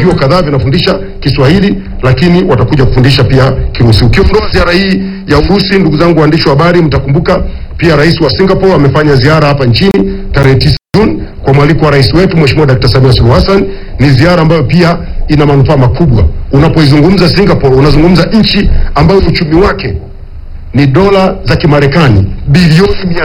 vyuo kadhaa vinafundisha Kiswahili, lakini watakuja kufundisha pia Kirusi. Ukiondoa ziara hii ya Urusi, ndugu zangu waandishi wa habari, mtakumbuka pia rais wa Singapore amefanya ziara hapa nchini tarehe 9 Juni kwa mwaliko wa rais wetu Mheshimiwa Dkt. Samia Suluhu Hassan. Ni ziara ambayo pia ina manufaa makubwa. Unapoizungumza Singapore, unazungumza nchi ambayo uchumi wake ni dola za Kimarekani bilioni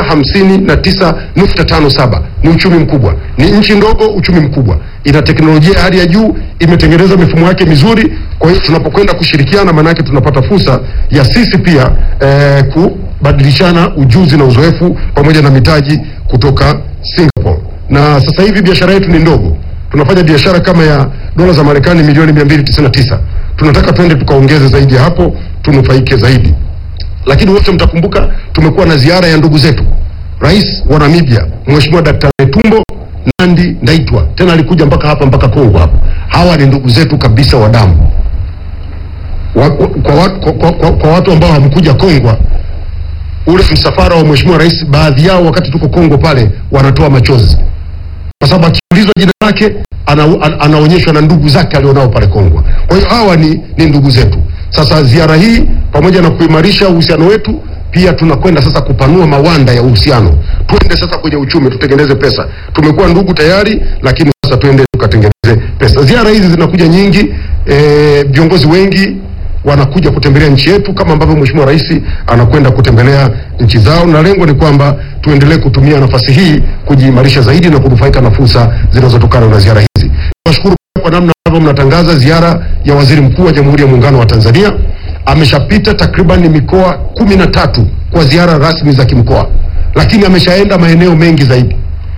659.57. Ni uchumi mkubwa, ni nchi ndogo, uchumi mkubwa, ina teknolojia ya hali ya juu, imetengeneza mifumo yake mizuri. Kwa hiyo tunapokwenda kushirikiana, maana yake tunapata fursa ya sisi pia eh, kubadilishana ujuzi na uzoefu pamoja na mitaji kutoka Singapore. Na sasa hivi biashara yetu ni ndogo, tunafanya biashara kama ya dola za Marekani milioni 299. Tunataka twende tukaongeze zaidi ya hapo, tunufaike zaidi lakini wote mtakumbuka tumekuwa na ziara ya ndugu zetu rais wa Namibia Mheshimiwa Daktari Netumbo Nandi Ndaitwa, tena alikuja mpaka hapa mpaka Kongo hapa. Hawa ni ndugu zetu kabisa wa damu wa, kwa, kwa, kwa, kwa, kwa, kwa watu ambao hamkuja Kongwa, ule msafara wa Mheshimiwa Rais, baadhi yao wakati tuko Kongo pale wanatoa machozi kwa sababu akiulizwa jina lake ana, ana, anaonyeshwa na ndugu zake alionao pale Kongwa. Kwa hiyo hawa ni, ni ndugu zetu. Sasa ziara hii pamoja na kuimarisha uhusiano wetu, pia tunakwenda sasa kupanua mawanda ya uhusiano. Twende sasa kwenye uchumi, tutengeneze pesa. Tumekuwa ndugu tayari, lakini sasa twende tukatengeneze pesa. Ziara hizi zinakuja nyingi, eh, viongozi wengi wanakuja kutembelea nchi yetu kama ambavyo Mheshimiwa Rais anakwenda kutembelea nchi zao, na lengo ni kwamba tuendelee kutumia nafasi hii kujiimarisha zaidi na kunufaika na fursa zinazotokana na ziara hizi. Nashukuru kwa namna ambavyo mnatangaza ziara ya Waziri Mkuu wa Jamhuri ya Muungano wa Tanzania. Ameshapita takriban mikoa kumi na tatu kwa ziara rasmi za kimkoa, lakini ameshaenda maeneo mengi zaidi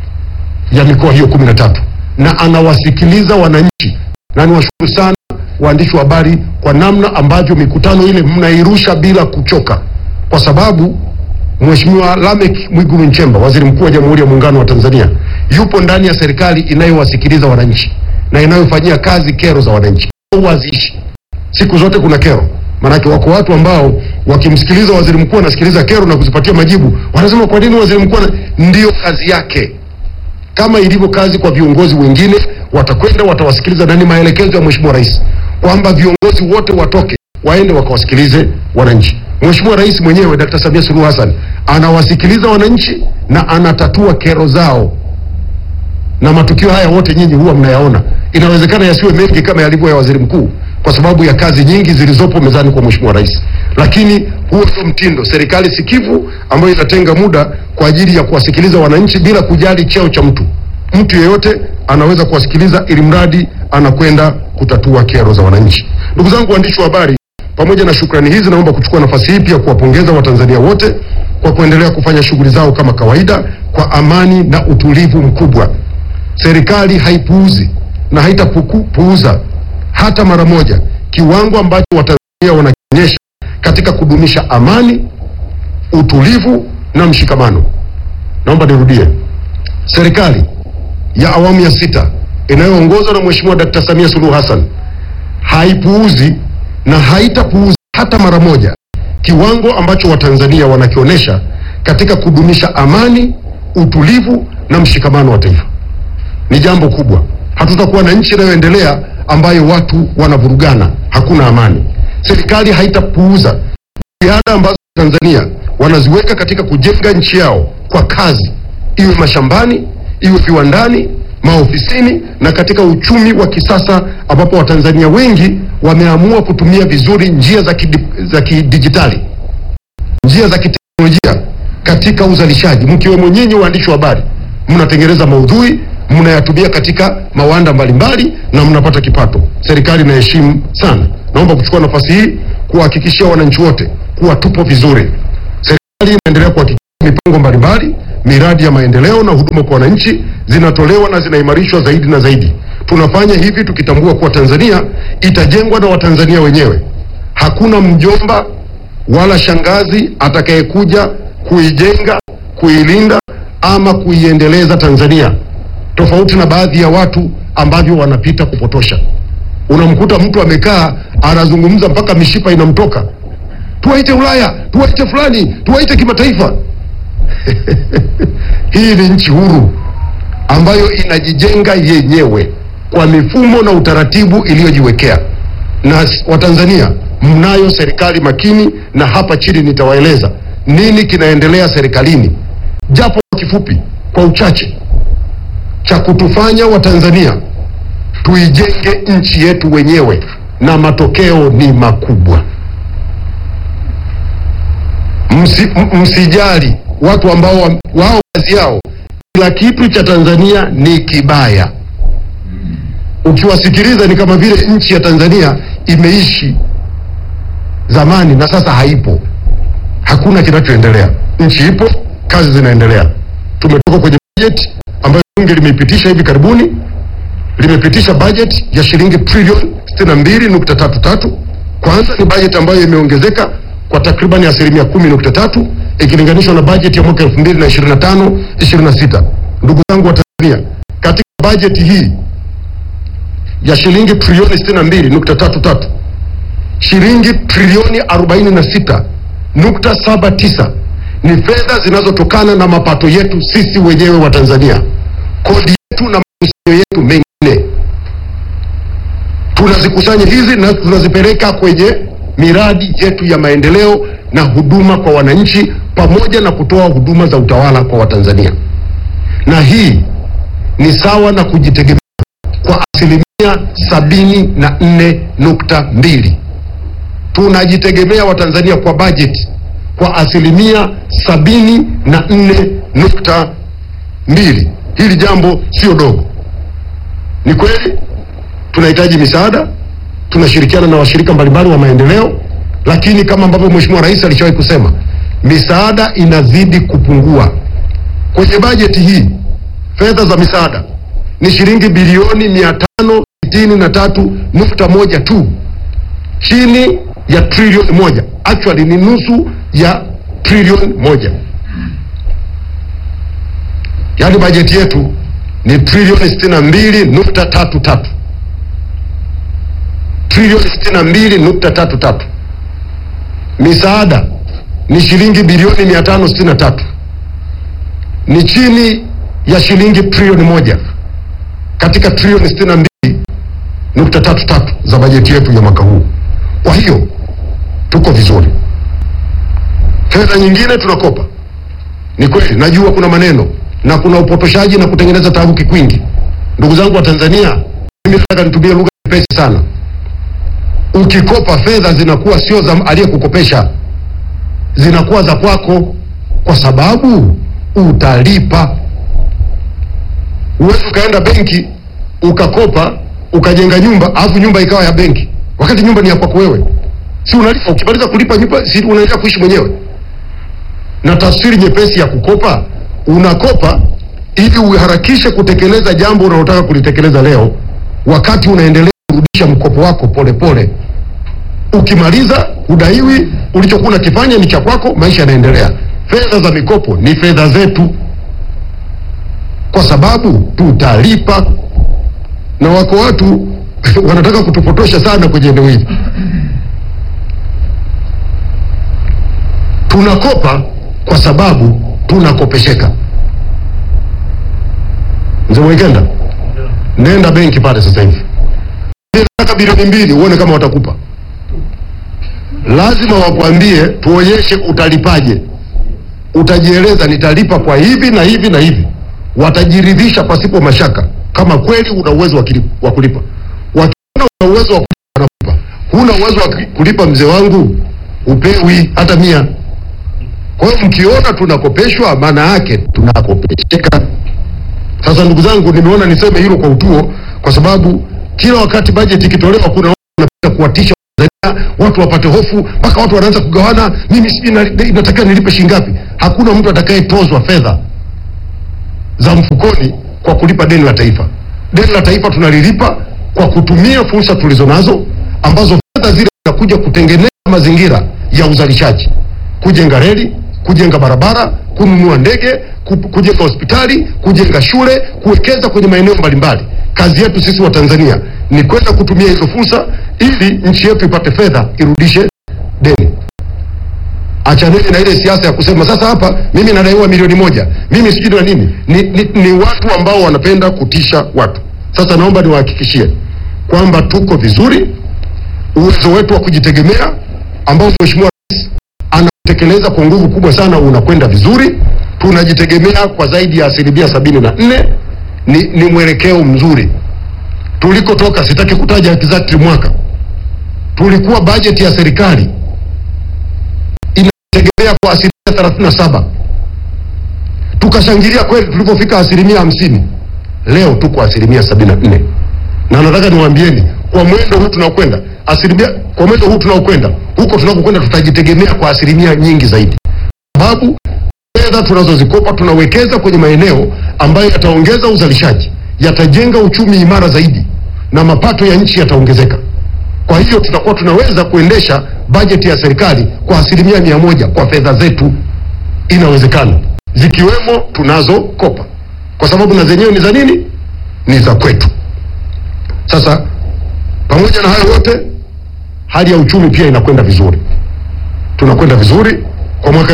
ya mikoa hiyo kumi na tatu na anawasikiliza wananchi, na niwashukuru sana waandishi wa habari kwa namna ambavyo mikutano ile mnairusha bila kuchoka, kwa sababu Mheshimiwa Lameck Mwigulu Nchemba, Waziri Mkuu wa Jamhuri ya Muungano wa Tanzania, yupo ndani ya serikali inayowasikiliza wananchi na inayofanyia kazi kero za wananchi. Wazishi siku zote kuna kero, maanake wako watu ambao wakimsikiliza waziri mkuu anasikiliza kero na kuzipatia majibu, wanasema kwa nini waziri mkuu ana... Ndiyo kazi yake, kama ilivyo kazi kwa viongozi wengine. Watakwenda watawasikiliza, na ni maelekezo ya Mheshimiwa Rais kwamba viongozi wote watoke waende wakawasikilize wananchi. Mheshimiwa Rais mwenyewe Dkt. Samia Suluhu Hassan anawasikiliza wananchi na anatatua kero zao na matukio haya wote nyinyi huwa mnayaona. Inawezekana yasiwe mengi kama yalivyo ya waziri mkuu kwa sababu ya kazi nyingi zilizopo mezani kwa mheshimiwa rais, lakini huo ndio mtindo. Serikali sikivu ambayo inatenga muda kwa ajili ya kuwasikiliza wananchi bila kujali cheo cha mtu. Mtu yeyote anaweza kuwasikiliza ili mradi anakwenda kutatua kero za wananchi. Ndugu zangu waandishi wa habari, pamoja na shukrani hizi, naomba kuchukua nafasi hii pia kuwapongeza Watanzania wote kwa kuendelea kufanya shughuli zao kama kawaida kwa amani na utulivu mkubwa. Serikali haipuuzi na haitapuuza hata mara moja kiwango ambacho Watanzania wanakionyesha katika kudumisha amani, utulivu na mshikamano. Naomba nirudie, serikali ya awamu ya sita inayoongozwa na Mheshimiwa Dkt. Samia Suluhu Hassan haipuuzi na haitapuuza hata mara moja kiwango ambacho Watanzania wanakionyesha katika kudumisha amani, utulivu na mshikamano wa taifa. Ni jambo kubwa. Hatutakuwa na nchi inayoendelea ambayo watu wanavurugana, hakuna amani. Serikali haitapuuza jitihada ambazo Tanzania wanaziweka katika kujenga nchi yao kwa kazi, iwe mashambani, iwe viwandani, maofisini na katika uchumi wa kisasa, ambapo Watanzania wengi wameamua kutumia vizuri njia za kidi, za kidijitali, njia za kiteknolojia katika uzalishaji, mkiwemo nyinyi waandishi wa habari, mnatengeneza maudhui mnayatumia katika mawanda mbalimbali na mnapata kipato. Serikali inaheshimu sana. Naomba kuchukua nafasi hii kuwahakikishia wananchi wote kuwa tupo vizuri. Serikali inaendelea kuhakikisha mipango mbalimbali, miradi ya maendeleo na huduma kwa wananchi zinatolewa na zinaimarishwa zaidi na zaidi. Tunafanya hivi tukitambua kuwa Tanzania itajengwa na Watanzania wenyewe. Hakuna mjomba wala shangazi atakayekuja kuijenga, kuilinda ama kuiendeleza Tanzania tofauti na baadhi ya watu ambavyo wanapita kupotosha. Unamkuta mtu amekaa anazungumza mpaka mishipa inamtoka, tuwaite Ulaya, tuwaite fulani, tuwaite kimataifa. Hii ni nchi huru ambayo inajijenga yenyewe kwa mifumo na utaratibu iliyojiwekea. Na s- Watanzania, mnayo serikali makini, na hapa chini nitawaeleza nini kinaendelea serikalini, japo kwa kifupi, kwa uchache, cha kutufanya Watanzania tuijenge nchi yetu wenyewe, na matokeo ni makubwa. Msi, m- msijali watu ambao wa- wao kazi yao kila kitu cha Tanzania ni kibaya. Ukiwasikiliza ni kama vile nchi ya Tanzania imeishi zamani na sasa haipo. Hakuna kinachoendelea. Nchi ipo, kazi zinaendelea. Tumetoka kwenye bajeti ambayo bunge limeipitisha hivi karibuni, limepitisha bajeti ya shilingi trilioni 62.33. Kwanza ni bajeti ambayo imeongezeka kwa takriban asilimia 10.3 ikilinganishwa na bajeti ya mwaka 2025 26. Ndugu zangu wa Tanzania, katika bajeti hii ya shilingi trilioni 62.33 shilingi trilioni 46.79 ni fedha zinazotokana na mapato yetu sisi wenyewe wa Tanzania, kodi yetu na makusanyo yetu mengine. Tunazikusanya hizi na tunazipeleka kwenye miradi yetu ya maendeleo na huduma kwa wananchi, pamoja na kutoa huduma za utawala kwa Watanzania, na hii ni sawa na kujitegemea kwa asilimia sabini na nne nukta mbili tunajitegemea Watanzania kwa bajeti kwa asilimia sabini na nne nukta mbili. Hili jambo sio dogo. Ni kweli tunahitaji misaada, tunashirikiana na washirika mbalimbali wa maendeleo, lakini kama ambavyo Mheshimiwa Rais alishawahi kusema, misaada inazidi kupungua. Kwenye bajeti hii fedha za misaada ni shilingi bilioni mia tano sitini na tatu nukta moja tu chini ya trilioni moja actually ni nusu ya trilioni moja yaani bajeti yetu ni trilioni sitini na mbili nukta tatu tatu trilioni sitini na mbili nukta tatu tatu misaada ni shilingi bilioni mia tano sitini na tatu ni chini ya shilingi trilioni moja katika trilioni sitini na mbili nukta tatu tatu za bajeti yetu ya mwaka huu. Kwa hiyo tuko vizuri. Fedha nyingine tunakopa, ni kweli, najua kuna maneno na kuna upotoshaji na kutengeneza taharuki kwingi. Ndugu zangu wa Tanzania, mimi nataka nitumie lugha nyepesi sana. Ukikopa fedha zinakuwa sio za aliyekukopesha, zinakuwa za kwako, kwa sababu utalipa. Huwezi ukaenda benki ukakopa ukajenga nyumba alafu nyumba ikawa ya benki wakati nyumba ni ya kwako wewe, si unalipa? Ukimaliza kulipa nyumba, si unaendelea kuishi mwenyewe? Na tafsiri nyepesi ya kukopa, unakopa ili uharakishe kutekeleza jambo unalotaka kulitekeleza leo, wakati unaendelea kurudisha mkopo wako polepole pole. Ukimaliza udaiwi, ulichokuwa unakifanya ni cha kwako, maisha yanaendelea. Fedha za mikopo ni fedha zetu, kwa sababu tutalipa na wako watu wanataka kutupotosha sana kwenye eneo hili. Tunakopa kwa sababu tunakopesheka. Mzee Mwekenda, nenda benki pale sasa hivi, nataka bilioni mbili, uone kama watakupa. Lazima wakwambie, tuonyeshe utalipaje. Utajieleza, nitalipa kwa hivi na hivi na hivi. Watajiridhisha pasipo mashaka kama kweli una uwezo wa kili- wa kulipa. Wakiona una uwezo wa kulipa, wanakupa. Huna uwezo wa ki- kulipa, mzee wangu, upewi hata mia. Kwa hiyo mkiona tunakopeshwa, maana yake tunakopesheka. Sasa ndugu zangu, nimeona niseme hilo kwa utuo, kwa sababu kila wakati bajeti ikitolewa, kuna watu wanapenda kuwatisha Tanzania, watu wapate hofu, mpaka watu wanaanza kugawana, mimi sijui na- inatakiwa nilipe shilingi ngapi. Hakuna mtu atakayetozwa fedha za mfukoni kwa kulipa deni la taifa. Deni la taifa tunalilipa kwa kutumia fursa tulizo nazo, ambazo fedha zile zinakuja kutengeneza mazingira ya uzalishaji, kujenga reli, kujenga barabara, kununua ndege, ku- kujenga hospitali, kujenga shule, kuwekeza kwenye maeneo mbalimbali. Kazi yetu sisi wa Tanzania ni kwenda kutumia hizo fursa ili nchi yetu ipate fedha irudishe deni. Achaneni na ile siasa ya kusema sasa hapa mimi nadaiwa milioni moja, mimi sijui na nini. Ni, ni, ni watu ambao wanapenda kutisha watu. Sasa naomba niwahakikishie kwamba tuko vizuri, uwezo wetu wa kujitegemea ambao Mheshimiwa Rais anatekeleza kwa nguvu kubwa sana unakwenda vizuri. Tunajitegemea kwa zaidi ya asilimia sabini na nne. Ni, ni mwelekeo mzuri tulikotoka. Sitaki kutaja exactly mwaka, tulikuwa bajeti ya serikali inategemea kwa asilimia thelathini na saba tukashangilia kweli tulipofika asilimia hamsini. Leo tuko asilimia sabini na nne na nataka niwaambieni kwa mwendo huu tunaokwenda asilimia kwa mwendo huu tunaokwenda huko tunakokwenda tutajitegemea kwa asilimia nyingi zaidi, sababu fedha tunazozikopa tunawekeza kwenye maeneo ambayo yataongeza uzalishaji, yatajenga uchumi imara zaidi na mapato ya nchi yataongezeka. Kwa hiyo tutakuwa tunaweza kuendesha bajeti ya serikali kwa asilimia mia moja kwa fedha zetu. Inawezekana, zikiwemo tunazokopa, kwa sababu na zenyewe ni za nini? Ni za kwetu. Sasa pamoja na hayo yote, hali ya uchumi pia inakwenda vizuri, tunakwenda vizuri kwa mwaka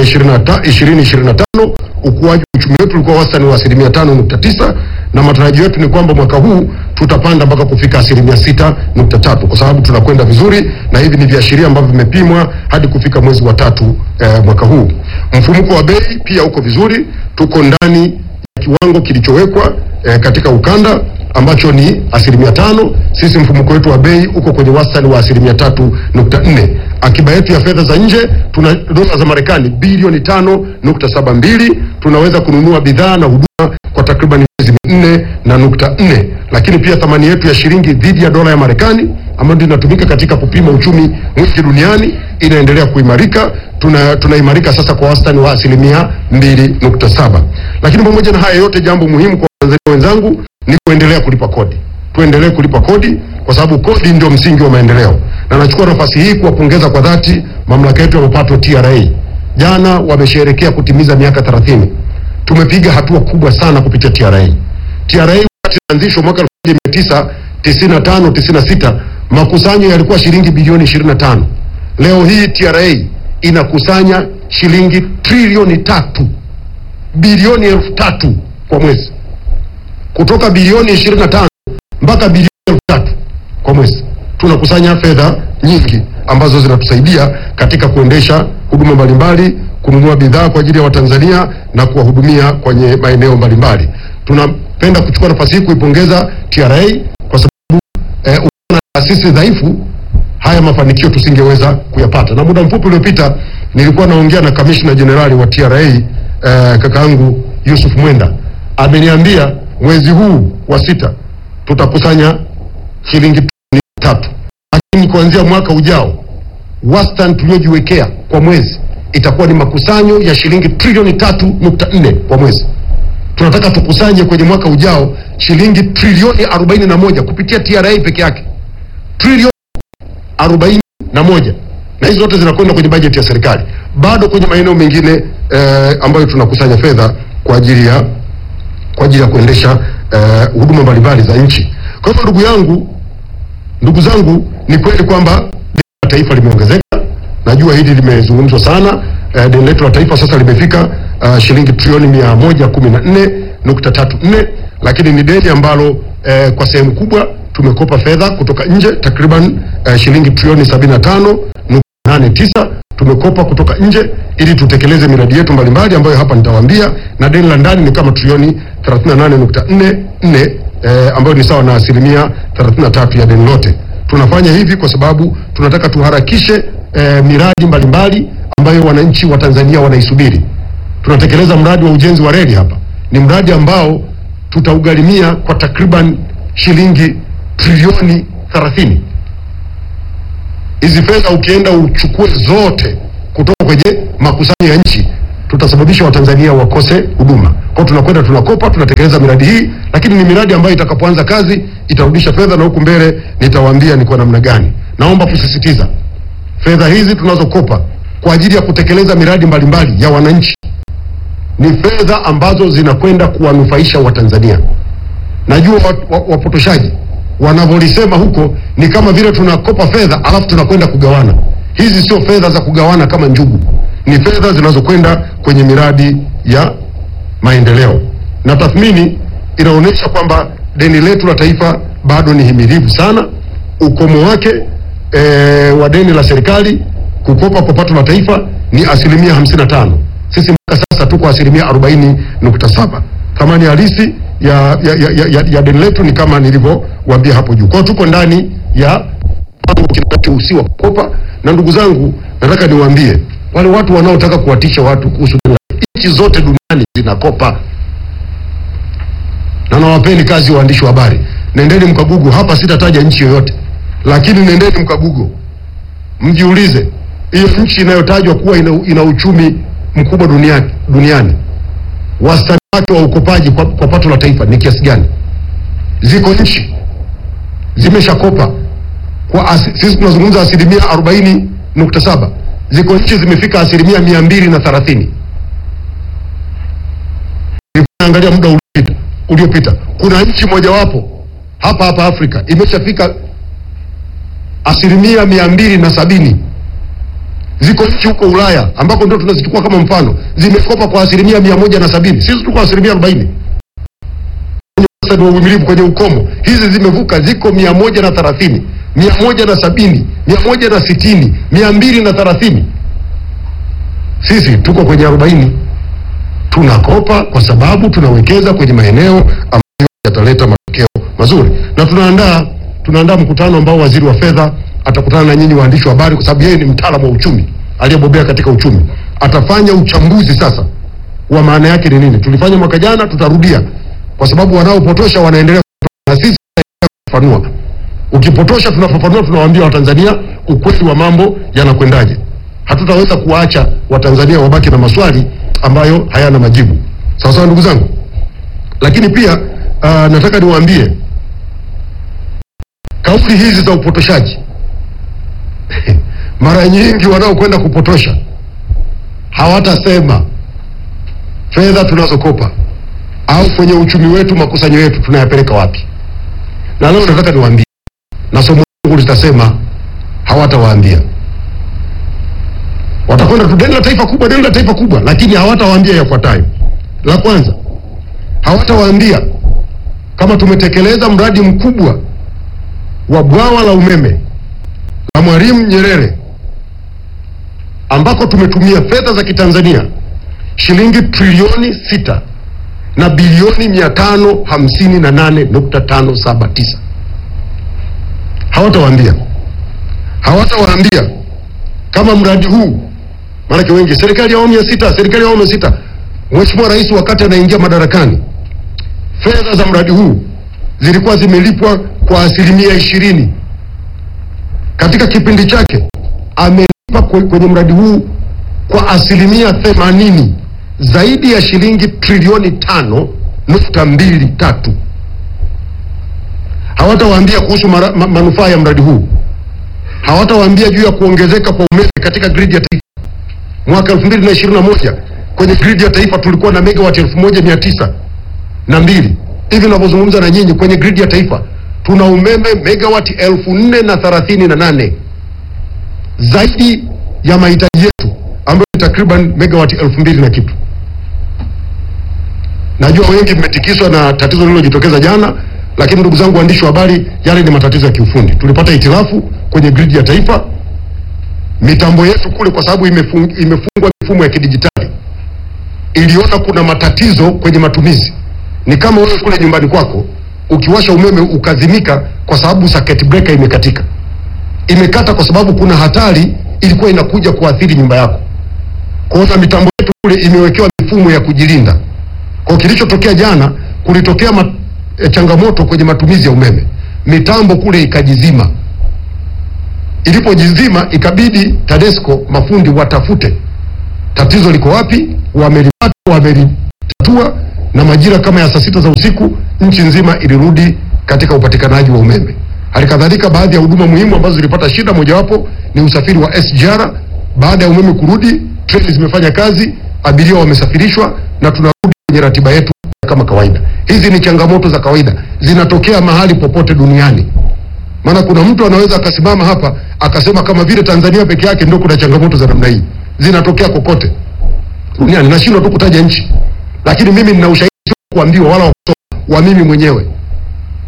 2025 ukuaji wa uchumi wetu ulikuwa wastani wa asilimia tano nukta tisa na matarajio yetu ni kwamba mwaka huu tutapanda mpaka kufika asilimia sita nukta tatu kwa sababu tunakwenda vizuri, na hivi ni viashiria ambavyo vimepimwa hadi kufika mwezi wa tatu eh, mwaka huu. Mfumuko wa bei pia uko vizuri, tuko ndani ya kiwango kilichowekwa eh, katika ukanda ambacho ni asilimia tano. Sisi mfumuko wetu wa bei uko kwenye wastani wa asilimia tatu nukta nne. Akiba yetu ya fedha za nje tuna dola za Marekani bilioni tano nukta saba mbili. Tunaweza kununua bidhaa na huduma kwa takriban miezi minne na nukta nne, lakini pia thamani yetu ya shilingi dhidi ya dola ya Marekani ambayo ndio inatumika katika kupima uchumi mwingi duniani inaendelea kuimarika. Tuna tunaimarika sasa kwa wastani wa asilimia mbili nukta saba. Lakini pamoja na haya yote, jambo muhimu kwa Watanzania wenzangu ni kuendelea kulipa kodi. Tuendelee kulipa kodi kwa sababu kodi ndio msingi wa maendeleo, na nachukua nafasi hii kuwapongeza kwa dhati mamlaka yetu ya mapato TRA. Jana wamesherehekea kutimiza miaka 30. Tumepiga hatua kubwa sana kupitia TRA. TRA wakati ilianzishwa mwaka 1995 96 makusanyo yalikuwa shilingi bilioni 25. Leo hii TRA inakusanya shilingi trilioni tatu bilioni elfu tatu kwa mwezi kutoka bilioni 25 mpaka bilioni elfu tatu kwa mwezi. Tunakusanya fedha nyingi ambazo zinatusaidia katika kuendesha huduma mbalimbali, kununua bidhaa kwa ajili ya Watanzania na kuwahudumia kwenye maeneo mbalimbali. Tunapenda kuchukua nafasi hii kuipongeza TRA kwa sababu eh, na taasisi dhaifu haya mafanikio tusingeweza kuyapata. Na muda mfupi uliopita nilikuwa naongea na kamishna jenerali wa TRA eh, kakaangu Yusuf Mwenda ameniambia mwezi huu wa sita tutakusanya shilingi trilioni tatu, lakini kuanzia mwaka ujao wastani tuliojiwekea kwa mwezi itakuwa ni makusanyo ya shilingi trilioni tatu nukta nne kwa mwezi. Tunataka tukusanye kwenye mwaka ujao shilingi trilioni arobaini na moja kupitia TRA peke yake, trilioni arobaini na moja na hizi zote zinakwenda kwenye bajeti ya serikali, bado kwenye maeneo mengine eh, ambayo tunakusanya fedha kwa ajili ya kwa ajili ya kuendesha eh, huduma mbalimbali za nchi. Kwa hivyo ndugu yangu, ndugu zangu, ni kweli kwamba deni la taifa limeongezeka. Najua hili limezungumzwa sana. Eh, deni letu la taifa sasa limefika uh, shilingi trilioni mia moja kumi na nne nukta tatu nne, lakini ni deni ambalo eh, kwa sehemu kubwa tumekopa fedha kutoka nje takriban eh, shilingi trilioni sabini na tano nukta nane tisa tumekopa kutoka nje ili tutekeleze miradi yetu mbalimbali ambayo hapa nitawaambia, na deni la ndani ni kama trilioni 38.44 eh, ambayo ni sawa na asilimia 33 ya deni lote. Tunafanya hivi kwa sababu tunataka tuharakishe eh, miradi mbalimbali ambayo wananchi wa Tanzania wanaisubiri. Tunatekeleza mradi wa ujenzi wa reli hapa, ni mradi ambao tutaugharimia kwa takriban shilingi trilioni 30 hizi fedha ukienda uchukue zote kutoka kwenye makusanyo ya nchi, tutasababisha Watanzania wakose huduma. Kwa tunakwenda tunakopa, tunatekeleza miradi hii, lakini ni miradi ambayo itakapoanza kazi itarudisha fedha, na huku mbele nitawaambia ni kwa namna gani. Naomba kusisitiza, fedha hizi tunazokopa kwa ajili ya kutekeleza miradi mbalimbali ya wananchi ni fedha ambazo zinakwenda kuwanufaisha Watanzania. Najua wapotoshaji wanavyolisema huko ni kama vile tunakopa fedha alafu tunakwenda kugawana. Hizi sio fedha za kugawana kama njugu, ni fedha zinazokwenda kwenye miradi ya maendeleo, na tathmini inaonyesha kwamba deni letu la taifa bado ni himilivu sana. Ukomo wake e, wa deni la serikali kukopa kwa pato la taifa ni asilimia 55. Sisi mpaka sasa tuko asilimia 40.7. Thamani halisi ya, ya, ya, ya, ya deni letu ni kama nilivyowaambia hapo juu. Kwa hiyo tuko ndani ya usiwa kukopa, na ndugu zangu, nataka niwaambie wale watu wanaotaka kuwatisha watu kuhusu deni la- nchi zote duniani zinakopa na nawapeni kazi waandishi wa habari, nendeni mkagugu hapa. Sitataja nchi yoyote, lakini nendeni mkagugu, mjiulize hiyo nchi inayotajwa kuwa ina, ina uchumi mkubwa duniani, duniani wastani wake wa ukopaji kwa, kwa pato la taifa ni kiasi gani? Ziko nchi zimeshakopa kwa asi, sisi tunazungumza asilimia arobaini nukta saba ziko nchi zimefika asilimia mia mbili na thelathini Angalia muda uliopita uliopita, kuna nchi mojawapo hapa hapa Afrika imeshafika asilimia mia mbili na sabini. Ziko nchi huko Ulaya ambako ndio tunazichukua kama mfano, zimekopa kwa asilimia mia moja na sabini. Sisi tuko asilimia arobaini kwenye wastani wa uvumilivu, kwenye ukomo. Hizi zimevuka, ziko mia moja na thelathini, mia moja na sabini, mia moja na sitini, mia mbili na thelathini. Sisi tuko kwenye arobaini tunakopa kwa sababu tunawekeza kwenye maeneo ambayo yataleta matokeo mazuri, na tunaandaa tunaandaa mkutano ambao waziri wa fedha atakutana na nyinyi waandishi wa habari, kwa sababu yeye ni mtaalamu wa uchumi aliyebobea katika uchumi. Atafanya uchambuzi sasa wa maana yake ni nini. Tulifanya mwaka jana, tutarudia, kwa sababu wanaopotosha wanaendelea kupotosha, na sisi tunaendelea kufafanua. Ukipotosha tunafafanua, tunawaambia Watanzania ukweli wa mambo yanakwendaje. Hatutaweza kuwaacha Watanzania wabaki na maswali ambayo hayana majibu. Sawa sawa, ndugu zangu. Lakini pia uh, nataka niwaambie kauli hizi za upotoshaji mara nyingi wanaokwenda kupotosha hawatasema fedha tunazokopa au kwenye uchumi wetu makusanyo yetu tunayapeleka wapi. Na leo nataka niwaambie, na somo langu litasema hawatawaambia watakwenda tu deni la taifa kubwa, deni la taifa kubwa, lakini hawatawaambia yafuatayo. La kwanza, hawatawaambia kama tumetekeleza mradi mkubwa wa bwawa la umeme la Mwalimu Nyerere ambako tumetumia fedha za Kitanzania shilingi trilioni sita na bilioni mia tano hamsini na nane nukta tano saba tisa. Hawatawaambia, hawatawaambia kama mradi huu maanake wengi, serikali ya awamu ya sita, serikali ya awamu ya sita, Mheshimiwa Rais wakati anaingia madarakani, fedha za mradi huu zilikuwa zimelipwa kwa asilimia ishirini. Katika kipindi chake amelipa kwe- kwenye mradi huu kwa asilimia themanini, zaidi ya shilingi trilioni tano nukta mbili tatu. Hawatawaambia kuhusu mara- ma, manufaa ya mradi huu, hawatawaambia juu ya kuongezeka kwa umeme katika gridi ya taifa mwaka 2021 kwenye gridi ya taifa tulikuwa na megawati 1900 na mbili. Hivi ninavyozungumza na nyinyi, kwenye gridi ya taifa tuna umeme megawati elfu nne na thelathini na nane zaidi ya mahitaji yetu ambayo ni takriban megawati elfu mbili na kitu. Najua wengi mmetikiswa na tatizo lililojitokeza jana, lakini ndugu zangu waandishi wa habari, yale ni matatizo ya kiufundi. Tulipata hitilafu kwenye gridi ya taifa mitambo yetu kule, kwa sababu imefung, imefungwa mifumo ya kidijitali, iliona kuna matatizo kwenye matumizi. Ni kama wewe kule nyumbani kwako ukiwasha umeme ukazimika kwa sababu circuit breaker imekatika. Imekata kwa sababu kuna hatari ilikuwa inakuja kuathiri nyumba yako. Kwa hiyo na mitambo yetu kule imewekewa mifumo ya kujilinda. Kwa hiyo kilichotokea jana, kulitokea ma, e, changamoto kwenye matumizi ya umeme, mitambo kule ikajizima ilipojizima ikabidi TADESCO mafundi watafute tatizo liko wapi, wamelipata, wamelitatua, na majira kama ya saa sita za usiku nchi nzima ilirudi katika upatikanaji wa umeme. Halikadhalika baadhi ya huduma muhimu ambazo zilipata shida, mojawapo ni usafiri wa SGR. Baada ya umeme kurudi, treni zimefanya kazi, abiria wamesafirishwa na tunarudi kwenye ratiba yetu kama kawaida. Hizi ni changamoto za kawaida, zinatokea mahali popote duniani. Maana kuna mtu anaweza akasimama hapa akasema kama vile Tanzania peke yake ndio kuna changamoto za namna hii, zinatokea kokote duniani. Nashindwa tu kutaja nchi, lakini mimi nina ushahidi, sio kuambiwa wala wa kusoma, wa mimi mwenyewe.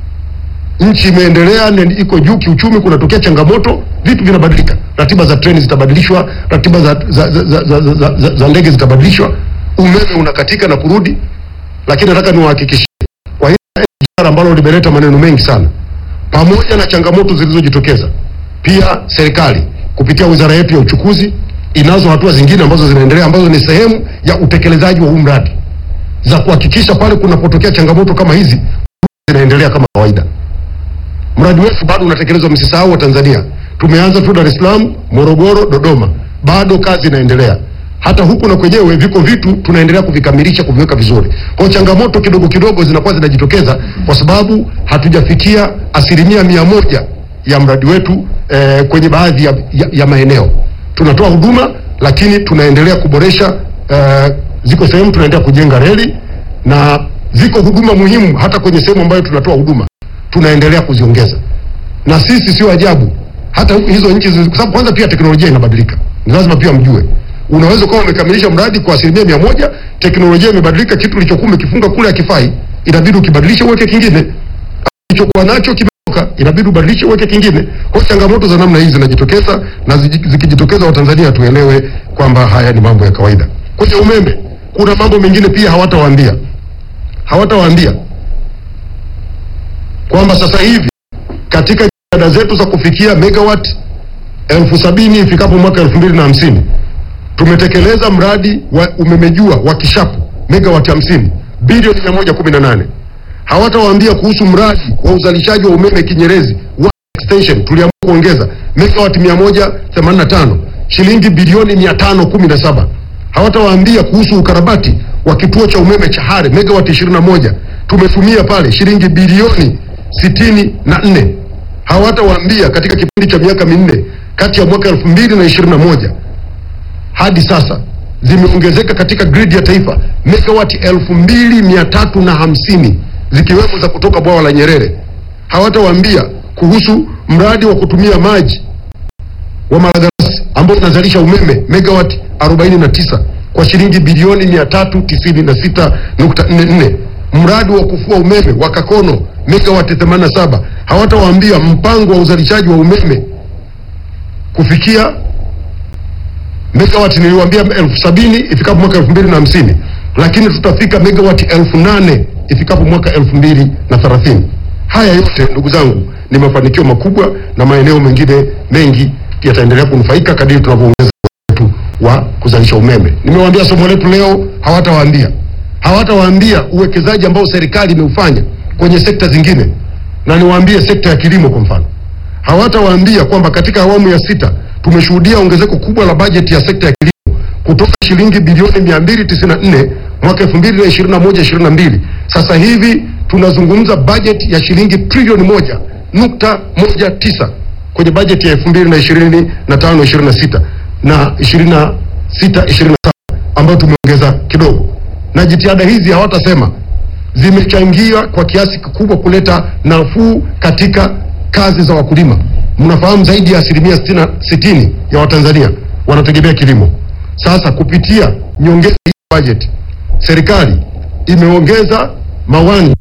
nchi imeendelea, ni- iko juu kiuchumi, kunatokea changamoto, vitu vinabadilika, ratiba za treni zitabadilishwa, ratiba za, za, za, za, za, za, za, za ndege zitabadilishwa, umeme unakatika na kurudi. Lakini nataka niwahakikishie kwa hili SGR ambalo limeleta maneno mengi sana, pamoja na changamoto zilizojitokeza, pia serikali kupitia wizara yetu ya uchukuzi inazo hatua zingine ambazo zinaendelea ambazo ni sehemu ya utekelezaji wa huu mradi za kuhakikisha pale kunapotokea changamoto kama hizi zinaendelea kama kawaida. Mradi wetu bado unatekelezwa, msisahau wa Tanzania. Tumeanza tu Dar es Salaam, Morogoro, Dodoma, bado kazi inaendelea. Hata huku na kwenyewe viko vitu tunaendelea kuvikamilisha, kuviweka vizuri. Kwa hiyo changamoto kidogo kidogo zinakuwa zinajitokeza kwa sababu hatujafikia asilimia mia moja ya mradi wetu eh, kwenye baadhi ya, ya, ya maeneo tunatoa huduma, lakini tunaendelea kuboresha eh, ziko sehemu tunaendelea kujenga reli na ziko huduma muhimu hata kwenye sehemu ambayo tunatoa huduma tunaendelea kuziongeza, na sisi sio ajabu hata huku hizo nchi zi- kwa sababu kwanza pia teknolojia inabadilika, ni lazima pia mjue. Unaweza kuwa umekamilisha mradi kwa asilimia mia moja, teknolojia imebadilika, kitu ulichokuwa umekifunga kule hakifai, inabidi ukibadilisha uweke kingine ulichokuwa nacho kimetoka, inabidi ubadilishe uweke kingine. Kwa hiyo changamoto za namna hii zinajitokeza, na ziji- zikijitokeza, Watanzania tuelewe kwamba haya ni mambo ya kawaida. Kwenye umeme kuna mambo mengine pia hawatawaambia, hawatawaambia kwamba sasa hivi katika jitihada zetu za kufikia megawatt elfu sabini ifikapo mwaka elfu mbili na hamsini tumetekeleza mradi wa umeme jua wa Kishapu megawati hamsini bilioni mia moja kumi na nane hawatawaambia kuhusu mradi wa uzalishaji wa umeme Kinyerezi wa extension tuliamua kuongeza megawati mia moja themanini na tano shilingi bilioni mia tano kumi na saba hawatawaambia kuhusu ukarabati wa kituo cha umeme cha Hare megawati ishirini na moja tumetumia pale shilingi bilioni sitini na nne hawatawaambia katika kipindi cha miaka minne kati ya mwaka elfu mbili na ishirini na moja hadi sasa zimeongezeka katika gridi ya taifa megawati elfu mbili mia tatu na hamsini zikiwemo za kutoka bwawa la Nyerere. Hawatawaambia kuhusu mradi wa kutumia maji wa Malagarasi ambao unazalisha umeme megawati 49 kwa shilingi bilioni 396.44, mradi wa kufua umeme wa Kakono megawati 87. Hawatawaambia mpango wa uzalishaji wa umeme kufikia megawati niliwaambia elfu sabini ifikapo mwaka elfu mbili na hamsini lakini tutafika megawati elfu nane ifikapo mwaka elfu mbili na thelathini. Haya yote ndugu zangu ni mafanikio makubwa, na maeneo mengine mengi yataendelea kunufaika kadiri tunavyoongeza wetu wa kuzalisha umeme. Nimewaambia somo letu leo, hawatawaambia hawatawaambia uwekezaji ambao serikali imeufanya kwenye sekta zingine, na niwaambie sekta ya kilimo kwa mfano hawatawaambia kwamba katika awamu ya sita tumeshuhudia ongezeko kubwa la bajeti ya sekta ya kilimo kutoka shilingi bilioni 294 mwaka 2021 22 sasa hivi tunazungumza bajeti ya shilingi trilioni moja nukta moja tisa kwenye bajeti ya 2025 26 na 26 27 ambayo tumeongeza kidogo, na jitihada hizi hawatasema zimechangia kwa kiasi kikubwa kuleta nafuu katika kazi za wakulima. Mnafahamu zaidi ya asilimia sitini sitini ya Watanzania wanategemea kilimo. Sasa kupitia nyongeza hii bajeti, serikali imeongeza mawani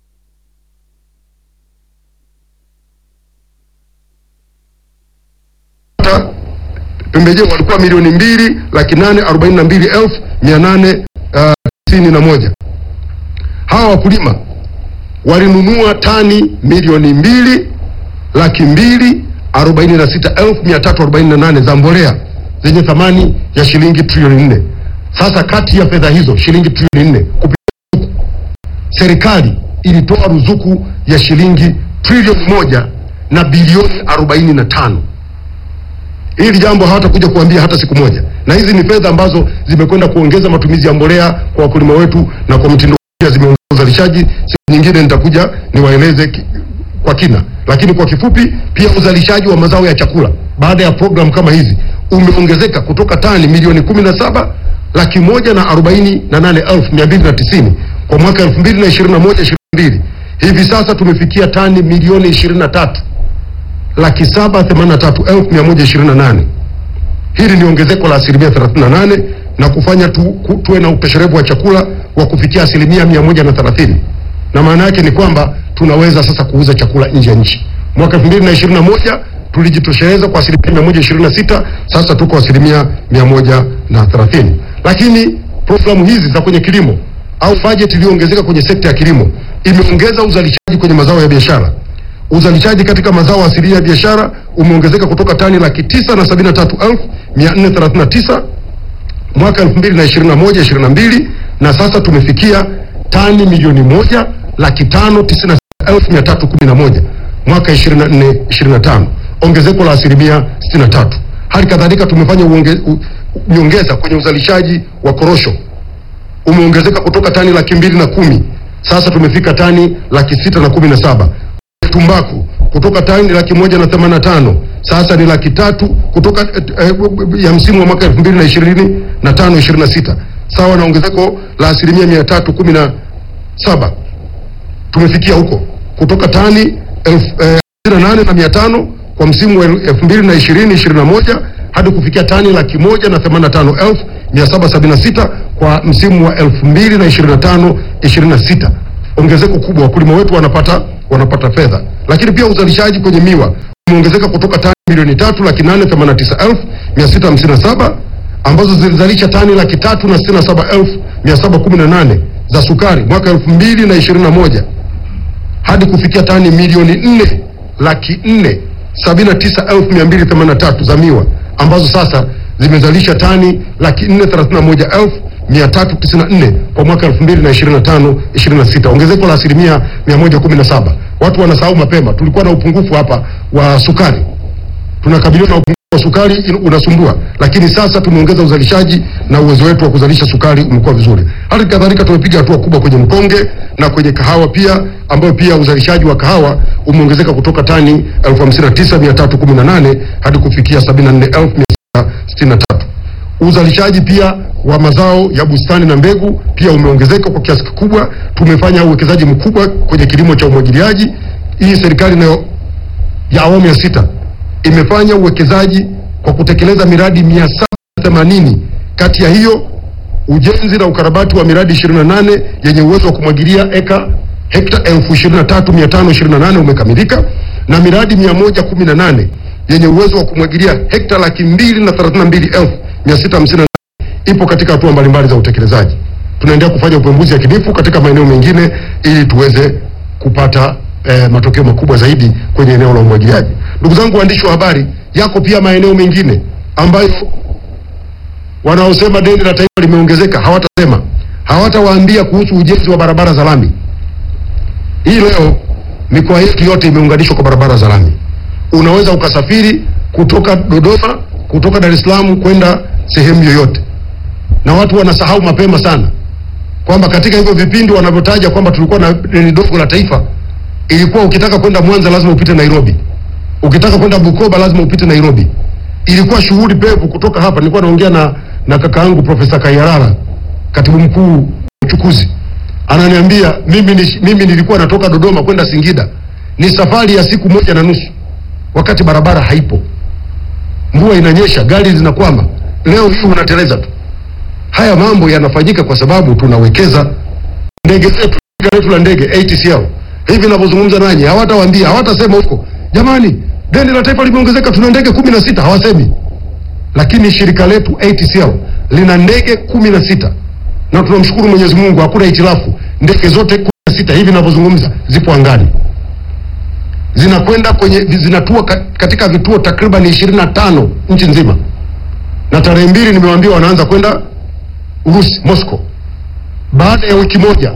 hata pembejeo walikuwa milioni mbili laki nane arobaini na mbili elfu mia nane uh, tisini na moja. Hawa wakulima walinunua tani milioni mbili laki mbili arobaini na sita elfu mia tatu arobaini na nane za mbolea zenye thamani ya shilingi trilioni nne. Sasa kati ya fedha hizo shilingi trilioni nne kupitia ruzuku, serikali ilitoa ruzuku ya shilingi trilioni moja na bilioni arobaini na tano. Hili jambo hawatakuja kuambia hata siku moja, na hizi ni fedha ambazo zimekwenda kuongeza matumizi ya mbolea kwa wakulima wetu na kwa mtindo pia zimeongeza uzalishaji. Siku nyingine nitakuja niwaeleze ki- kwa kina, lakini kwa kifupi, pia uzalishaji wa mazao ya chakula baada ya programu kama hizi umeongezeka kutoka tani milioni kumi na saba laki moja na arobaini na nane elfu mia mbili na tisini kwa mwaka elfu mbili na ishirini na moja ishirini na mbili hivi sasa tumefikia tani milioni ishirini na tatu laki saba themanini na tatu elfu mia moja ishirini na nane. Hili ni ongezeko la asilimia 38 na kufanya tu, ku, tuwe na utosherevu wa chakula wa kufikia asilimia mia moja na thelathini na maana yake ni kwamba tunaweza sasa kuuza chakula nje ya nchi. Mwaka 2021 tulijitosheleza kwa asilimia 126, sasa tuko asilimia 130. Lakini programu hizi za kwenye kilimo au bajeti iliyoongezeka kwenye sekta ya kilimo imeongeza uzalishaji kwenye mazao ya biashara. Uzalishaji katika mazao asilia ya biashara umeongezeka kutoka tani laki tisa na sabini na tatu elfu mia nne thelathini na tisa mwaka 2021 22 na sasa tumefikia tani milioni moja laki tano tisini na sita elfu mia tatu kumi na moja mwaka 24 25, ongezeko la asilimia 63. Hali kadhalika tumefanya uonge, u, nyongeza kwenye uzalishaji wa korosho umeongezeka kutoka tani laki mbili na kumi sasa tumefika tani laki sita na kumi na saba tumbaku kutoka tani laki moja na themanini na tano sasa ni laki tatu kutoka eh, ya msimu wa mwaka elfu mbili na ishirini na tano ishirini na sita sawa na ongezeko la asilimia mia tatu kumi na saba tumefikia huko kutoka tani elfu eh, na nane na mia tano kwa msimu wa elfu mbili na ishirini ishirini na moja hadi kufikia tani laki moja na themanini na tano elfu mia saba sabini na sita kwa msimu wa elfu mbili na ishirini na tano ishirini na sita ongezeko kubwa, wakulima wetu wanapata wanapata fedha. Lakini pia uzalishaji kwenye miwa umeongezeka kutoka tani milioni tatu laki nane themanini na tisa elfu mia sita hamsini na saba ambazo zilizalisha tani laki tatu na sitini na saba elfu mia saba kumi na nane za sukari mwaka elfu mbili na ishirini na moja hadi kufikia tani milioni nne laki nne sabini na tisa elfu mia mbili themanini na tatu za miwa ambazo sasa zimezalisha tani laki nne thelathini na moja elfu mia tatu tisini na nne kwa mwaka elfu mbili na ishirini na tano ishirini na sita ongezeko la asilimia mia moja kumi na saba Watu wanasahau mapema, tulikuwa na upungufu hapa wa sukari, tunakabiliwa na upungufu wa sukari in- unasumbua, lakini sasa tumeongeza uzalishaji na uwezo wetu wa kuzalisha sukari umekuwa vizuri. Hali kadhalika tumepiga hatua kubwa kwenye mkonge na kwenye kahawa pia, ambayo pia uzalishaji wa kahawa umeongezeka kutoka tani elfu hamsini na tisa mia tatu kumi na nane hadi kufikia sabini na nne elfu mia sita sitini na tatu. Uzalishaji pia wa mazao ya bustani na mbegu pia umeongezeka kwa kiasi kikubwa. Tumefanya uwekezaji mkubwa kwenye kilimo cha umwagiliaji. Hii serikali nayo ya awamu ya sita imefanya uwekezaji kwa kutekeleza miradi mia saba themanini. Kati ya hiyo ujenzi na ukarabati wa miradi 28 yenye uwezo wa kumwagilia eka hekta elfu ishirini na tatu mia tano ishirini na nane umekamilika na miradi 118 yenye uwezo wa kumwagilia hekta laki mbili na thelathini na mbili elfu mia sita hamsini na nane ipo katika hatua mbalimbali za utekelezaji. Tunaendelea kufanya upembuzi yakinifu katika maeneo mengine ili tuweze kupata eh, matokeo makubwa zaidi kwenye eneo la umwagiliaji. Ndugu zangu waandishi wa habari, yako pia maeneo mengine ambayo wanaosema deni la taifa limeongezeka hawatasema, hawatawaambia kuhusu ujenzi wa barabara za lami. Hii leo mikoa yetu yote imeunganishwa kwa barabara za lami. Unaweza ukasafiri kutoka Dodoma, kutoka Dar es Salaam kwenda sehemu yoyote, na watu wanasahau mapema sana kwamba katika hivyo vipindi wanavyotaja kwamba tulikuwa na deni dogo la taifa, ilikuwa ukitaka kwenda Mwanza lazima upite Nairobi, ukitaka kwenda Bukoba lazima upite Nairobi. Ilikuwa shughuli pevu kutoka hapa. Nilikuwa naongea na, na kaka yangu Profesa Kayarara, katibu mkuu wa uchukuzi, ananiambia mimi, ni, mimi nilikuwa natoka Dodoma kwenda Singida, ni safari ya siku moja na nusu, wakati barabara haipo, mvua inanyesha, gari zinakwama. Leo hii unateleza tu. Haya mambo yanafanyika kwa sababu tunawekeza ndege zetu, shirika letu la ndege ATCL. Hivi ninavyozungumza nanyi, hawatawaambia hawatasema huko, jamani, deni la taifa limeongezeka, tuna ndege kumi na sita. Hawasemi, lakini shirika letu ATCL lina ndege kumi na sita na tunamshukuru Mwenyezi Mungu, hakuna hitilafu. Ndege zote kumi na sita hivi ninavyozungumza zipo angani, zinakwenda kwenye zinatua ka- katika vituo takriban ishirini na tano nchi nzima, na tarehe mbili nimewaambia wanaanza kwenda Urusi, Moscow. Baada ya wiki moja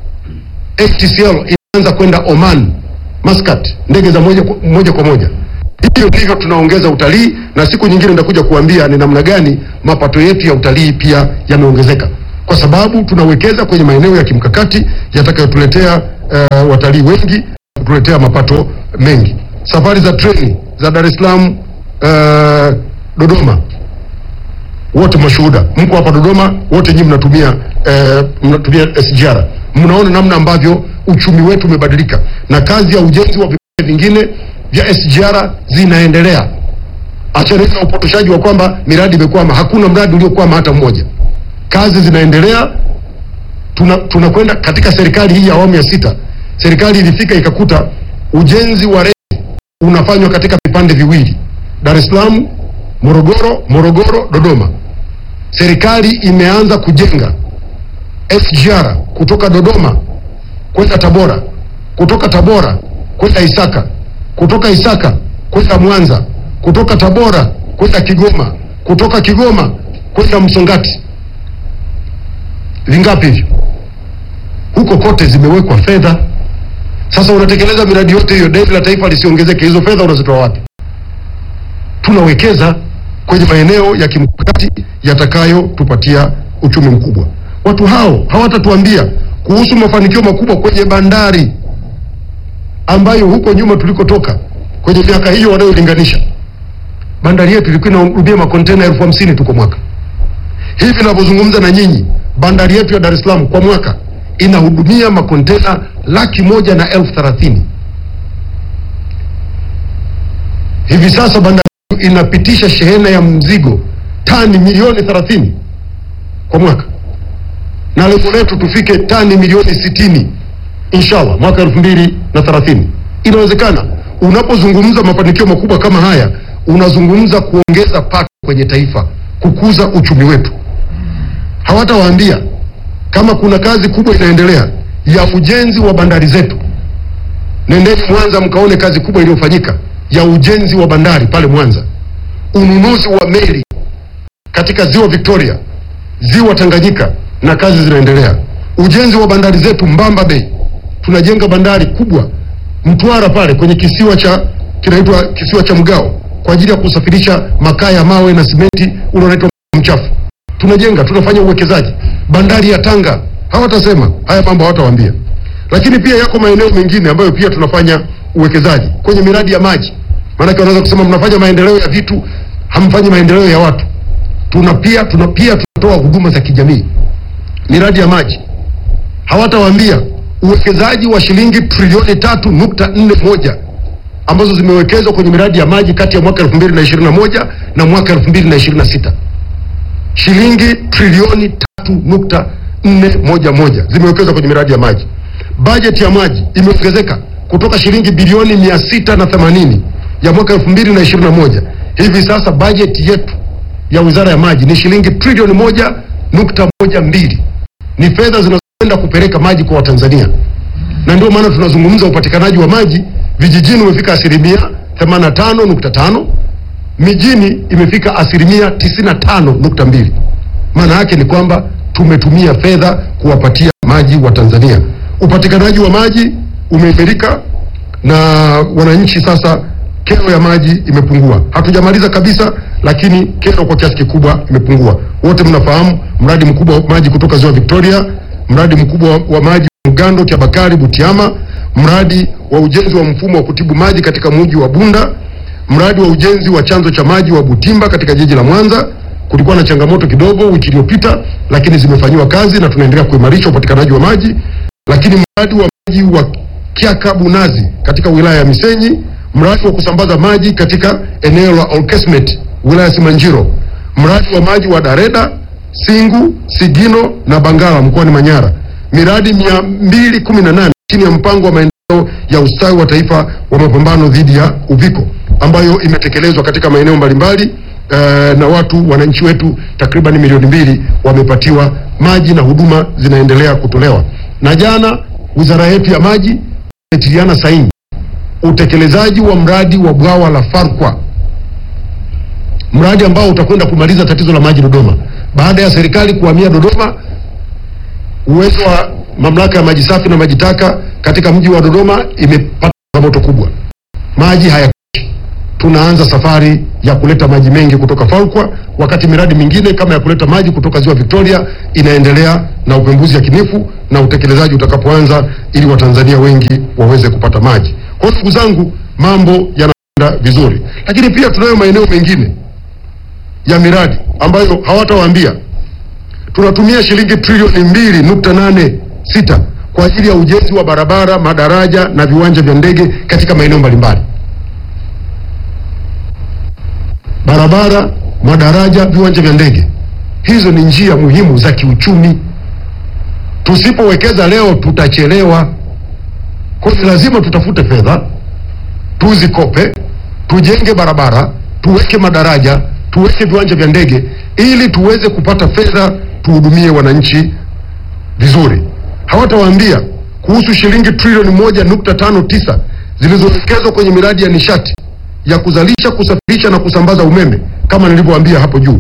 ATCL inaanza kwenda Oman, Muscat, ndege za moja kwa moja, kwa moja. Hivyo ndivyo tunaongeza utalii, na siku nyingine nitakuja kuambia ni namna gani mapato yetu ya utalii pia yameongezeka, kwa sababu tunawekeza kwenye maeneo ya kimkakati yatakayotuletea uh, watalii wengi, kutuletea mapato mengi. Safari za treni za Dar es Salaam uh, Dodoma wote mashuhuda, mko hapa Dodoma, wote nyinyi mnatumia eh, mnatumia SGR. Mnaona namna ambavyo uchumi wetu umebadilika, na kazi ya ujenzi wa vipande vingine vya SGR zinaendelea. Achana na upotoshaji wa kwamba miradi imekwama. Hakuna mradi uliokwama hata mmoja, kazi zinaendelea. Tuna tunakwenda katika serikali hii ya awamu ya sita serikali ilifika ikakuta ujenzi wa reli unafanywa katika vipande viwili, Dar es Salaam, Morogoro, Morogoro, Dodoma. Serikali imeanza kujenga SGR kutoka Dodoma kwenda Tabora, kutoka Tabora kwenda Isaka, kutoka Isaka kwenda Mwanza, kutoka Tabora kwenda Kigoma, kutoka Kigoma kwenda Msongati. Vingapi hivyo? Huko kote zimewekwa fedha. Sasa unatekeleza miradi yote hiyo, deni la taifa lisiongezeke, hizo fedha unazitoa wapi? Tunawekeza kwenye maeneo ya kimkakati yatakayotupatia uchumi mkubwa. Watu hao hawatatuambia kuhusu mafanikio makubwa kwenye bandari ambayo huko nyuma tulikotoka kwenye miaka hiyo wanayolinganisha, bandari yetu ilikuwa inahudumia makontena elfu hamsini tu kwa mwaka. Hivi ninavyozungumza na nyinyi, bandari yetu ya Dar es Salaam kwa mwaka inahudumia makontena laki moja na elfu thelathini. Hivi sasa bandari yetu inapitisha shehena ya mzigo tani milioni 30 kwa mwaka, na lengo letu tufike tani milioni sitini inshallah mwaka elfu mbili na thelathini. Inawezekana. Unapozungumza mafanikio makubwa kama haya, unazungumza kuongeza pato kwenye taifa, kukuza uchumi wetu. Hawatawaambia kama kuna kazi kubwa inaendelea ya ujenzi wa bandari zetu. Nendeni Mwanza mkaone kazi kubwa iliyofanyika ya ujenzi wa bandari pale Mwanza, ununuzi wa meli katika ziwa Victoria, ziwa Tanganyika, na kazi zinaendelea. Ujenzi wa bandari zetu Mbamba Bay, tunajenga bandari kubwa Mtwara pale kwenye kisiwa cha kinaitwa kisiwa cha Mgao kwa ajili ya kusafirisha makaa ya mawe na simenti ule unaitwa mchafu. Tunajenga, tunafanya uwekezaji. Bandari ya Tanga hawatasema haya mambo, hawatawaambia. Lakini pia yako maeneo mengine ambayo pia tunafanya uwekezaji kwenye miradi ya maji. Maanake wanaweza kusema mnafanya maendeleo ya vitu, hamfanyi maendeleo ya watu. Tuna pia tuna pia tunatoa huduma za kijamii, miradi ya maji hawatawaambia uwekezaji wa shilingi trilioni tatu nukta nne moja ambazo zimewekezwa kwenye miradi ya maji kati ya mwaka elfu mbili na ishirini na moja na mwaka elfu mbili na ishirini na sita shilingi trilioni tatu nukta nne moja moja zimewekezwa kwenye miradi ya maji. Bajeti ya maji imeongezeka kutoka shilingi bilioni mia sita na themanini ya mwaka elfu mbili na ishirini na moja hivi sasa bajeti yetu ya wizara ya maji ni shilingi trilioni moja nukta moja mbili ni fedha zinazoenda kupeleka maji kwa Watanzania, na ndio maana tunazungumza upatikanaji wa maji vijijini umefika asilimia 85.5, mijini imefika asilimia 95.2. Maana yake ni kwamba tumetumia fedha kuwapatia maji wa Tanzania. Upatikanaji wa maji umeimarika na wananchi sasa, kero ya maji imepungua. Hatujamaliza kabisa, lakini kero kwa kiasi kikubwa imepungua. Wote mnafahamu mradi mkubwa wa maji kutoka ziwa Victoria, mradi mkubwa wa maji Mgando, Kiabakari, Butiama, mradi wa ujenzi wa mfumo wa kutibu maji katika mji wa Bunda, mradi wa ujenzi wa chanzo cha maji wa Butimba katika jiji la Mwanza. Kulikuwa na changamoto kidogo wiki iliyopita, lakini zimefanyiwa kazi na tunaendelea kuimarisha upatikanaji wa maji. Lakini mradi wa maji wa Kiaka Bunazi katika wilaya ya Misenyi, mradi wa kusambaza maji katika eneo la Olkesmet wilaya ya Simanjiro, mradi wa maji wa Dareda, Singu, Sigino na Bangala mkoani Manyara, miradi mia mbili kumi na nane chini ya mpango wa maendeleo ya ustawi wa taifa wa mapambano dhidi ya uviko ambayo imetekelezwa katika maeneo mbalimbali eh, na watu wananchi wetu takriban milioni mbili wamepatiwa maji na huduma zinaendelea kutolewa. Na jana wizara yetu ya maji imetiliana saini utekelezaji wa mradi wa bwawa la Farkwa, mradi ambao utakwenda kumaliza tatizo la maji Dodoma. Baada ya serikali kuhamia Dodoma, uwezo wa mamlaka ya maji safi na maji taka katika mji wa Dodoma imepata changamoto kubwa, maji hayatoshi. Tunaanza safari ya kuleta maji mengi kutoka Farkwa, wakati miradi mingine kama ya kuleta maji kutoka ziwa Victoria inaendelea na upembuzi yakinifu na utekelezaji utakapoanza, ili Watanzania wengi waweze kupata maji. Kwa hiyo ndugu zangu, mambo yanaenda vizuri, lakini pia tunayo maeneo mengine ya miradi ambayo hawatawaambia. Tunatumia shilingi trilioni mbili nukta nane sita kwa ajili ya ujenzi wa barabara, madaraja na viwanja vya ndege katika maeneo mbalimbali. Barabara, madaraja, viwanja vya ndege, hizo ni njia muhimu za kiuchumi. Tusipowekeza leo tutachelewa. Kwa hiyo ni lazima tutafute fedha, tuzikope, tujenge barabara, tuweke madaraja, tuweke viwanja vya ndege ili tuweze kupata fedha tuhudumie wananchi vizuri. Hawatawaambia kuhusu shilingi trilioni moja nukta tano tisa zilizowekezwa kwenye miradi ya nishati ya kuzalisha, kusafirisha na kusambaza umeme kama nilivyowaambia hapo juu.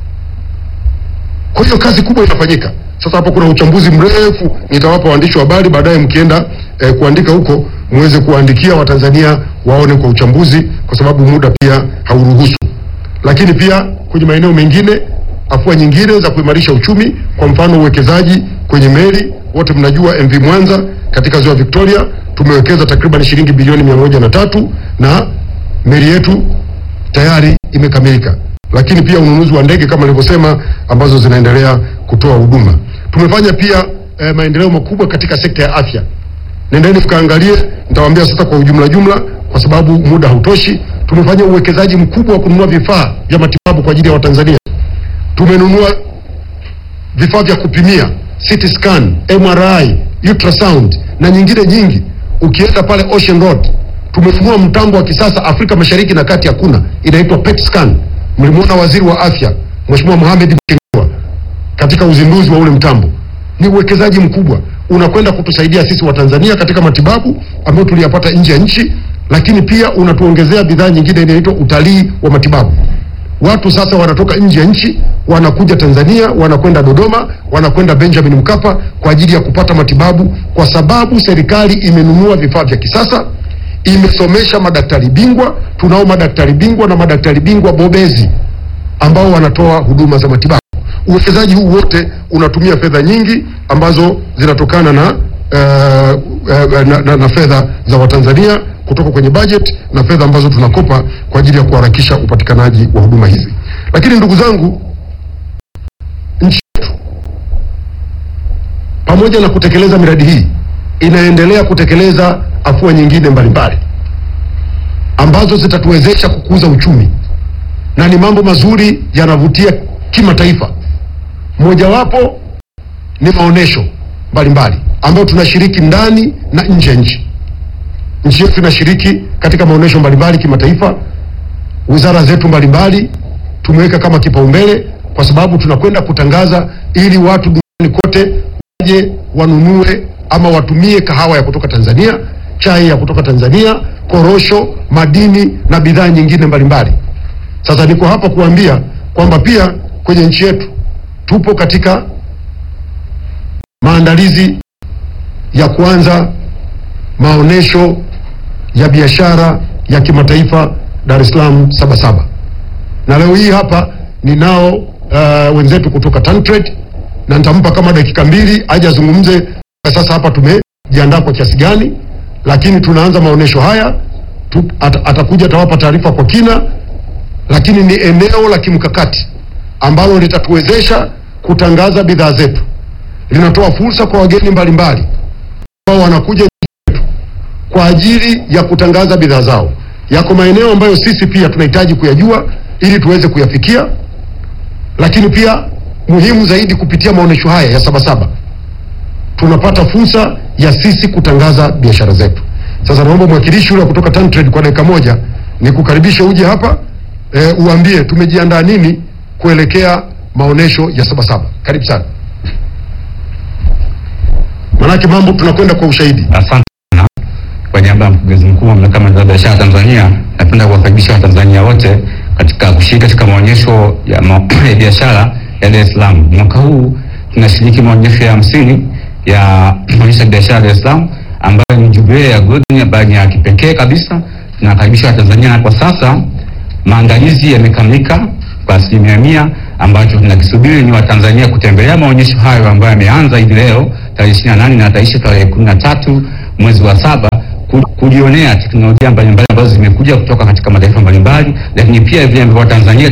Kwa hiyo kazi kubwa inafanyika sasa. Hapo kuna uchambuzi mrefu, nitawapa waandishi wa habari baadaye, mkienda eh, kuandika huko muweze kuwaandikia Watanzania waone kwa uchambuzi, kwa sababu muda pia hauruhusu. Lakini pia kwenye maeneo mengine, afua nyingine za kuimarisha uchumi, kwa mfano uwekezaji kwenye meli. Wote mnajua MV Mwanza katika ziwa Victoria tumewekeza takriban shilingi bilioni mia moja na tatu na meli yetu tayari imekamilika lakini pia ununuzi wa ndege kama nilivyosema, ambazo zinaendelea kutoa huduma. Tumefanya pia eh, maendeleo makubwa katika sekta ya afya. Nendeni mkaangalie, nitawaambia sasa kwa ujumla jumla, kwa sababu muda hautoshi. Tumefanya uwekezaji mkubwa wa kununua vifaa vya matibabu kwa ajili ya Watanzania. Tumenunua vifaa vya kupimia CT scan, MRI, ultrasound na nyingine nyingi. Ukienda pale Ocean Road tumenunua mtambo wa kisasa Afrika Mashariki na Kati hakuna, inaitwa PET scan. Mlimwona waziri wa afya Mheshimiwa Mohamed Mchengerwa katika uzinduzi wa ule mtambo. Ni uwekezaji mkubwa unakwenda kutusaidia sisi Watanzania katika matibabu ambayo tuliyapata nje ya nchi, lakini pia unatuongezea bidhaa nyingine inaitwa utalii wa matibabu. Watu sasa wanatoka nje ya nchi wanakuja Tanzania, wanakwenda Dodoma, wanakwenda Benjamin Mkapa kwa ajili ya kupata matibabu, kwa sababu serikali imenunua vifaa vya kisasa imesomesha madaktari bingwa. Tunao madaktari bingwa na madaktari bingwa bobezi ambao wanatoa huduma za matibabu. Uwekezaji huu wote unatumia fedha nyingi ambazo zinatokana na, uh, uh, na, na, na fedha za Watanzania kutoka kwenye budget na fedha ambazo tunakopa kwa ajili ya kuharakisha upatikanaji wa huduma hizi. Lakini ndugu zangu, nchi yetu pamoja na kutekeleza miradi hii inaendelea kutekeleza afua nyingine mbalimbali ambazo zitatuwezesha kukuza uchumi na ni mambo mazuri yanavutia kimataifa. Mojawapo ni maonesho mbalimbali ambayo tunashiriki ndani na nje ya nchi. Nchi yetu inashiriki katika maonesho mbalimbali kimataifa. Wizara zetu mbalimbali tumeweka kama kipaumbele, kwa sababu tunakwenda kutangaza ili watu duniani kote waje wanunue ama watumie kahawa ya kutoka Tanzania, chai ya kutoka Tanzania, korosho, madini na bidhaa nyingine mbalimbali. Sasa niko hapa kuambia kwamba pia kwenye nchi yetu tupo katika maandalizi ya kuanza maonesho ya biashara ya kimataifa Dar es Salaam Sabasaba, na leo hii hapa ninao uh, wenzetu kutoka Tantrade na nitampa kama dakika mbili aje azungumze sasa hapa tumejiandaa kwa kiasi gani, lakini tunaanza maonesho haya tu, at, atakuja atawapa taarifa kwa kina, lakini ni eneo la kimkakati ambalo litatuwezesha kutangaza bidhaa zetu, linatoa fursa kwa wageni mbalimbali ambao wanakuja nchi yetu kwa ajili ya kutangaza bidhaa zao. Yako maeneo ambayo sisi pia tunahitaji kuyajua ili tuweze kuyafikia, lakini pia muhimu zaidi, kupitia maonesho haya ya Sabasaba tunapata fursa ya sisi kutangaza biashara zetu. Sasa naomba mwakilishi yule kutoka Tantrade kwa dakika moja ni kukaribisha uje hapa e, uambie tumejiandaa nini kuelekea maonesho ya Sabasaba. Karibu sana, manake mambo tunakwenda kwa ushahidi. Asante sana. Kwa niaba ya mkurugenzi mkuu wa mamlaka ya maendeleo ya biashara Tanzania, napenda kuwakaribisha Watanzania wote katika kushiriki katika maonyesho ya, ma ya biashara ya Dar es Salaam. Mwaka huu tunashiriki maonyesho ya hamsini ya maonyesho ya biashara Dar es Salaam ambayo ni jubilei ya golden ambayo ni ya kipekee kabisa. Tunakaribisha Watanzania na kwa sasa maandalizi yamekamilika kwa asilimia mia. Ambacho tunakisubiri ni Watanzania kutembelea maonyesho hayo ambayo yameanza hivi leo tarehe 28 na tarehe tarehe 13 mwezi wa saba kujionea teknolojia mbalimbali ambazo zimekuja kutoka katika mataifa mbalimbali, lakini pia vile ambavyo Watanzania